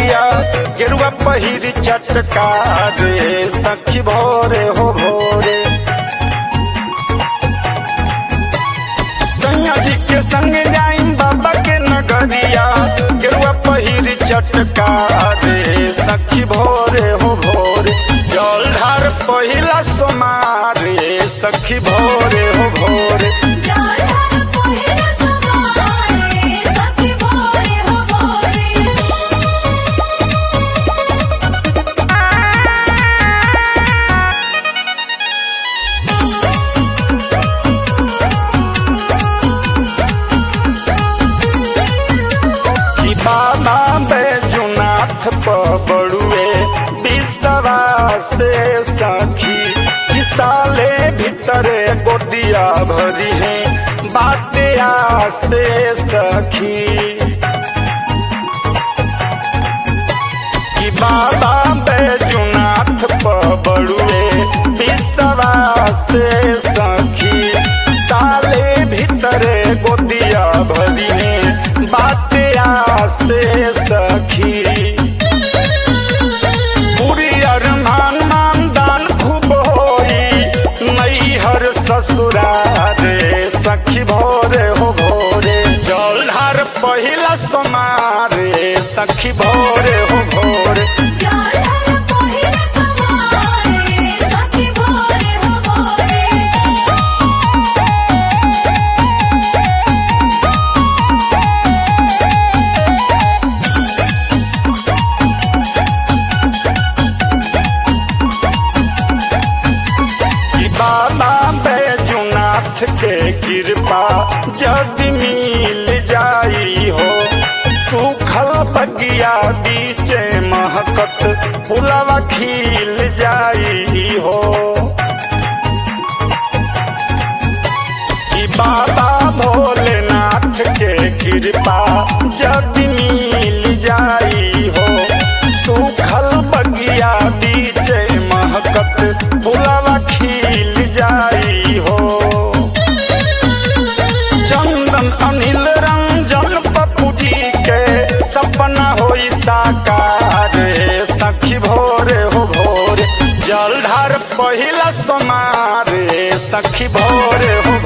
नगरिया गेरुआ पहिरी चटका रे सखी भोरे हो भोरे सैया जी के संग जाइन बाबा के नगरिया गेरुआ पहिरी चटका रे सखी भोरे हो भोरे जल ढार पहिला सोमारे सखी भोरे हो भोरे जाढ़ा पहिला समारे सखी भोरे हो भोरे कि बाबा बैजुनाथ पबड़ुए बिसवा से सखी कि साले भीतरे गोदिया भरी है बाते से सखी कि बाबा बैजुनाथ पबड़ुए बिसवा से सखी साले भीतरे गोदिया भरी है बाते से सखी पूरी अरमान मानदान खूब होई नैहर ससुरार सखी भोरे हो भोरे जलधार पहिला समारे सखी भोरे हो भोरे जाढ़ा पहिला समारे सखी भोरे हो भोरे कि बाबा बैजुनाथ के कृपा जदि मिल जाई हो सूखल बगिया बीचे महकत फुलवा खिल जाई हो कि बाबा भोलेनाथ के कृपा जदि मिल जाई हो सूखल बगिया बीचे महकत फुलवा खिल जाई हो चंदन अनिल रंजन पप्पू जी के सपना होई साकार सखी भोरे हो भोरे जलधार पहिला समारे सखी भोरे हो